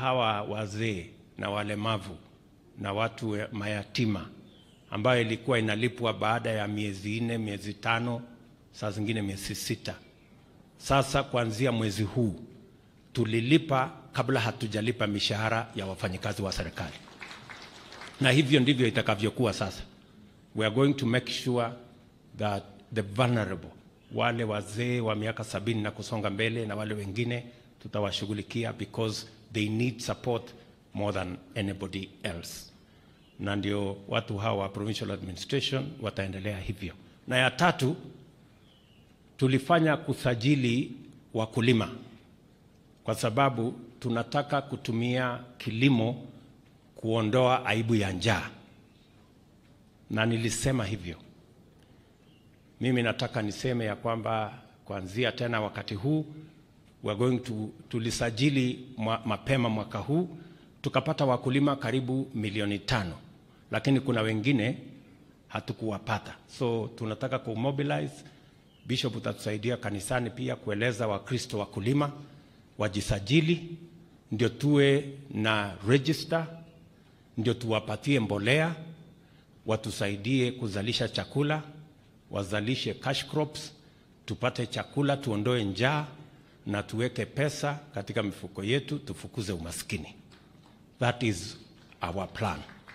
hawa wazee na walemavu na watu mayatima ambayo ilikuwa inalipwa baada ya miezi nne, miezi tano, saa zingine miezi sita. Sasa kuanzia mwezi huu tulilipa kabla hatujalipa mishahara ya wafanyikazi wa serikali, na hivyo ndivyo itakavyokuwa sasa. We are going to make sure that the vulnerable, wale wazee wa miaka sabini na kusonga mbele na wale wengine tutawashughulikia because they need support more than anybody else, na ndio watu hawa wa provincial administration wataendelea hivyo. Na ya tatu, tulifanya kusajili wakulima kwa sababu tunataka kutumia kilimo kuondoa aibu ya njaa, na nilisema hivyo. Mimi nataka niseme ya kwamba kuanzia tena wakati huu we are going to, tulisajili mwa, mapema mwaka huu tukapata wakulima karibu milioni tano, lakini kuna wengine hatukuwapata, so tunataka kumobilize. Bishop utatusaidia kanisani pia kueleza Wakristo wakulima wajisajili, ndio tuwe na register, ndio tuwapatie mbolea, watusaidie kuzalisha chakula, wazalishe cash crops, tupate chakula, tuondoe njaa na tuweke pesa katika mifuko yetu, tufukuze umaskini. That is our plan.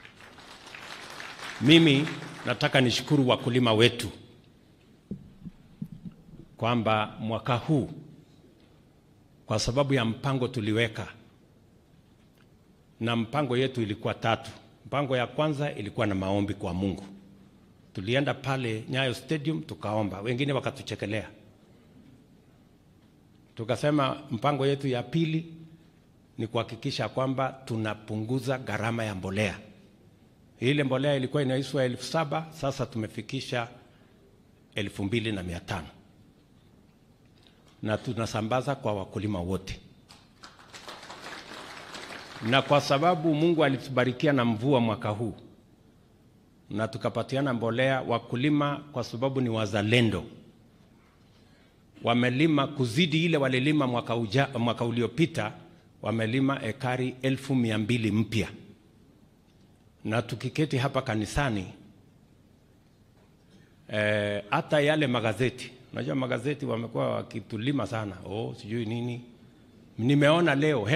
Mimi nataka nishukuru wakulima wetu kwamba mwaka huu kwa sababu ya mpango tuliweka, na mpango yetu ilikuwa tatu. Mpango ya kwanza ilikuwa na maombi kwa Mungu. Tulienda pale Nyayo Stadium tukaomba, wengine wakatuchekelea. Tukasema mpango yetu ya pili ni kuhakikisha kwamba tunapunguza gharama ya mbolea. Ile mbolea ilikuwa inaiswa elfu saba sasa tumefikisha elfu mbili na mia tano na tunasambaza kwa wakulima wote, na kwa sababu Mungu alitubarikia na mvua mwaka huu na tukapatiana mbolea, wakulima kwa sababu ni wazalendo wamelima kuzidi ile walilima mwaka, uja, mwaka uliopita wamelima ekari elfu mia mbili mpya, na tukiketi hapa kanisani hata e, yale magazeti Unajua magazeti wamekuwa wakitulima sana, oh, sijui nini. Nimeona leo